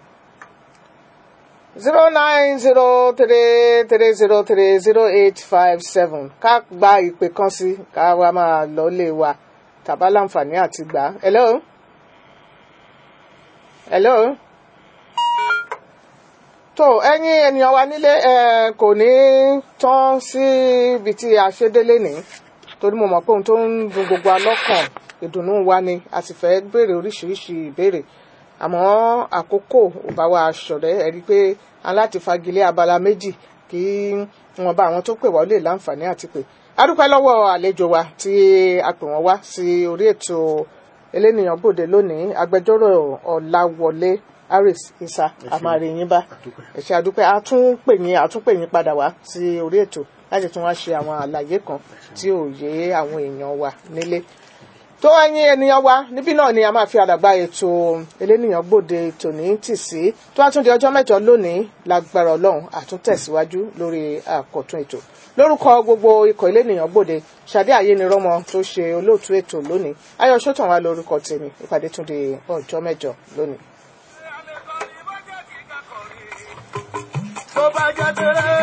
zero nine zero three three zero three zero eight five seven ká gba ìpè kan sí ká wá máa lọ lé wa tàbá láǹfààní àti gbà á. hello hello tó ẹ̀yin ènìyàn wa nílé ẹ kò ní tán sí ibi tí a ṣe délé ní torí mo mọ̀ pé ohun tó ń dùn gbogbo alọ́kàn ìdùnnú wa ni a sì fẹ́ béèrè oríṣiríṣi ìbéèrè àmọ́ àkókò ò bá wa ṣọ̀rẹ́ ẹ rí i pé a láti fagilé abala méjì kí wọn bá àwọn tó pè wá lè láǹfààní àti pè a dúpẹ́ lọ́wọ́ àlejò wa tí a pè wọ́n wá sí orí ètò elénìyàn bòde lónìí agbẹjọ́rò ọ̀làwọlé harris isa amarin bá ẹ ṣé àdúpẹ́ a tún pè yín a tún pè yín padà wá sí orí ètò láti tún wá ṣe àwọn àlàyé kan tí ò yé àwọn èèyàn wa nílé tó ẹ̀yin ènìyàn wa níbí náà ni a máa fi àdàgbà ètò elénìyàn gbòde tòní tì sí tó wá tún di ọjọ́ mẹ́jọ lónìí lágbára ọlọ́run àtúntẹ̀síwájú lórí àkọ́tún ètò lórúkọ gbogbo ikọ̀ elénìyàn gbòde ṣadé àyénirọ́mọ tó ṣe olóòtú ètò lónìí ayọ̀ sọ́tàn wa lórúkọ tèmi ìpàdé tún di ọjọ́ mẹ́jọ lónìí. tó bá jẹ́ tẹ́lẹ̀